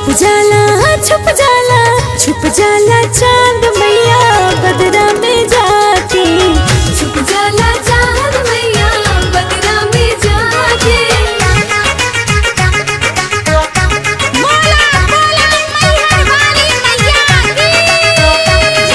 छुप जाला छुप जाला छुप जाला चांद मैया बदरा में जाके छुप जाला चांद मैया बदरा में जाके मोला मोला मैया वाली मैया की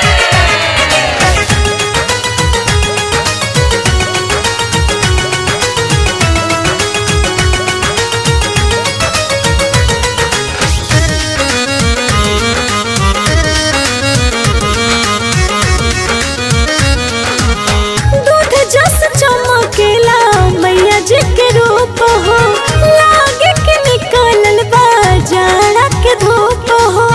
दूध जस चमकेला मैया जी के रूप हो लागे के निकलल बा जाड़ा के धूप हो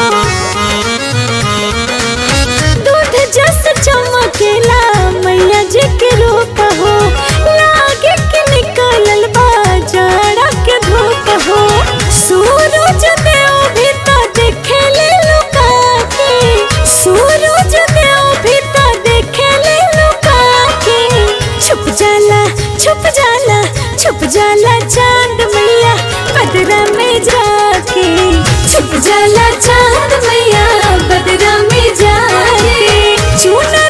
दूध जस चमकेला मैया जी के रूप हो लागे के निकलल बा जाड़ा के धूप हो सूरज देव भी तो देखेले लुका के सूरज देव भी तो देखेले लुका के छुप जाला छुप जाला छुप जाला चांद मैया बदरा में जाके छुप जाला चांद मैया बदरा में जाके चूना